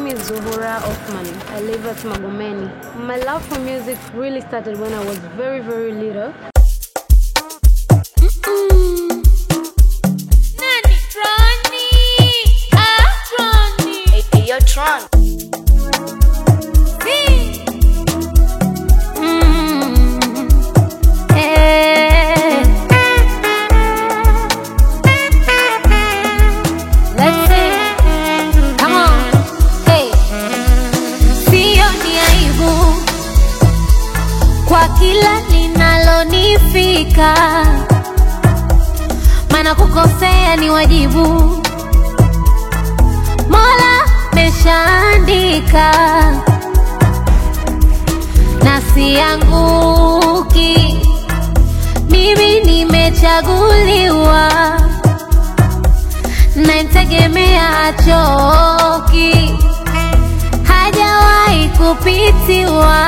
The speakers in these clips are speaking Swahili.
is Zuhura Othman. I live at Magomeni. My love for music really started when I was very, very little. Nani? Ronnie. Ah, Ronnie. Hey, hey, yo, Tron. See? Mm. Eh. Let's sing. Come on. Hey. Sio ni aibu kwa kila linalonifika, maana kukosea ni wajibu. Mola meshaandika na sianguki, mimi nimechaguliwa, namtegemea achoki, hajawahi kupitiwa.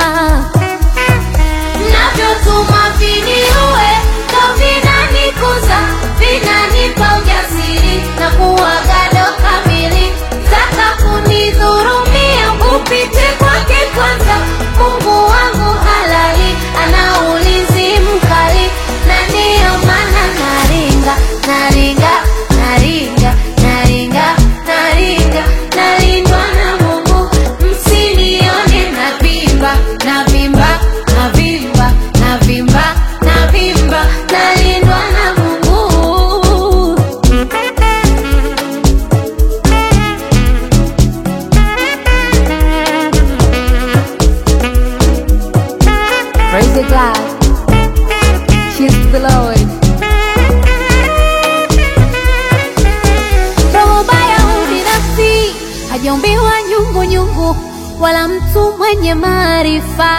Mnavyotuma viniue ndo vinanikuza, vinanipa ujasiri na kuwa gado kamili. Taka kunidhurumia, upite kwake kwanza. Mungu wangu halali, ana ulinzi mkali, na ndiyo maana naringa, naringa, naringa, naringa, naringa, nalindwa na Mungu. Msinione navimba, navimba, navimba, navimba, navimba, nalindwa na Mungu. Praise the God. She's the Lord. Roho baya ubinafsi hajaumbiwa nyungu nyungu, wala mtu mwenye maarifa.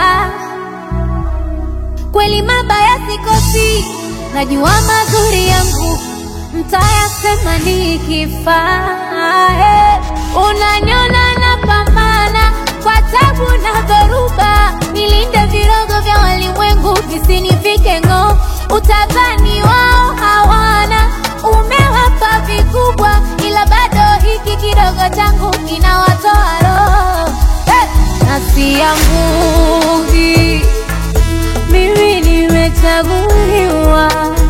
Kweli mabaya sikosi, najua mazuri yangu mtayasema nikifa. Eh, Unaniona napambana kwa tabu na dhoruba, nilinde virogo vya walimwengu visinifike ng'oo. Utadhani wao hawana, umewapa vikubwa, ila bado hiki kidogo changu kinawatoa roho. Eh, na sianguki mimi nimechaguliwa